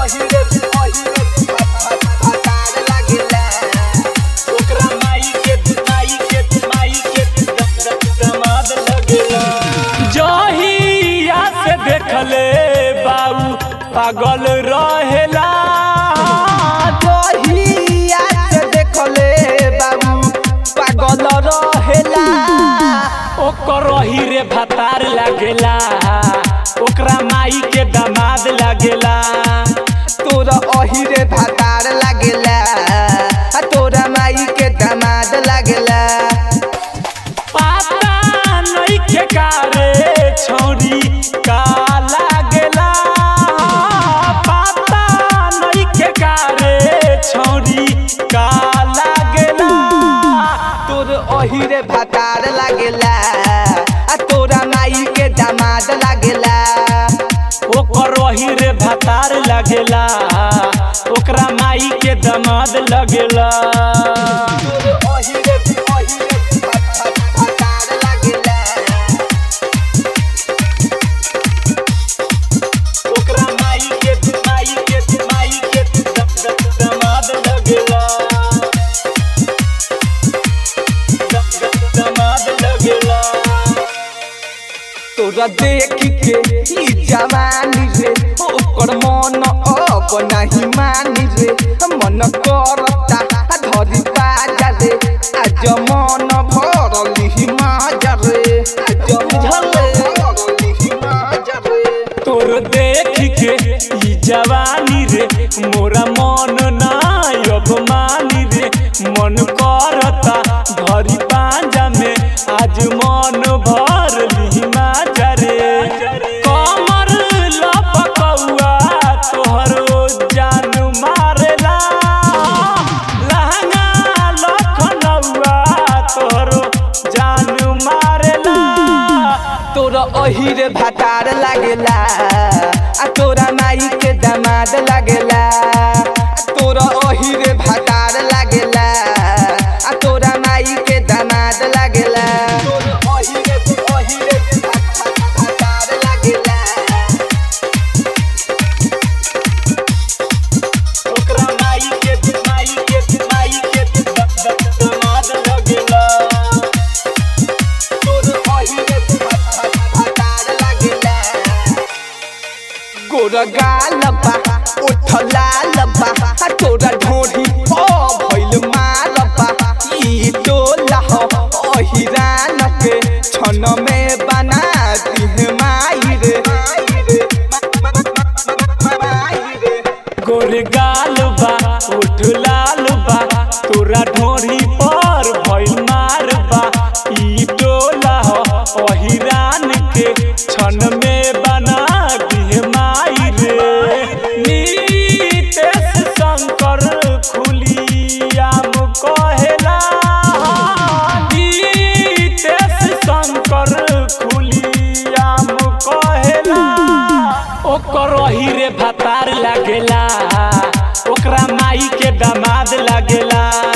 अहिरे अहिरे भतार लागेला ओकरा माई के माई के माई के दमाद लगेला जहिया से देखले बाबू पागल रहेला जहिया से देखले बाबू पागल रहेला ओकर रही रे भतार लागेला ओकरा माई के दामाद लागेला तोरा अहिरे भतार लागेला आ तोरा माई के दामाद लागेला पाता नहीं के कारे छोरी का लागेला पाता नहीं के कारे छोरी का लागेला तोर अहिरे भतार लागेला आ तोरा माई के दामाद लागेला ओकर रही रे भतार लगेला ओकरा माई के दमाद लगेला तोर अहिरे अहिरे भतार लागेला ओकरा माई के माई के माई के दमाद लगेला दमाद लगेला तोरा देख के ई जवानी रे ओकर मन अब नहीं मानी रे मन करता आ धरी बाजा रे आज मन भरली माजा रे आज मन भरली माजा रे तोर देख के ई जवानी रे मोरा मन ना अब मानी रे मन करता घरी पांजा में आज मन भर ली माजा रे कमर लपकौआ तोहरो जान मारेला लहंगा लखनऊआ तोहरो जान मारेला तोरा अहिरे भतार लागेला आ तोरा माई के दामाद लागेला आ तोरा अहिरे भतार लागेला आ तोरा माई के दामाद लागेला तोरा अहिरे अहिरे भतार लागेला ओकरा माई के माई के माई के दमाद लगेला तोरा अहिरे भतार लागेला गोरा गाल बा ओठ लाल बा आ तोरा ढोढ़ी ओ भइल माल बा ई टोला हो अहिरान के छन में बना दिह माई रे माई रे गोर गाल बा उठ लाल बा तोरा ढोरी पर भइल मार बा ई टोला हो अहिरान के छन में बना दिह माई रे नीतेश शंकर खुलियाम कहेला नीतेश शंकर खुलियाम कहेला ओकर रही रे भतार लागेला ओकरा माई के दामाद लागेला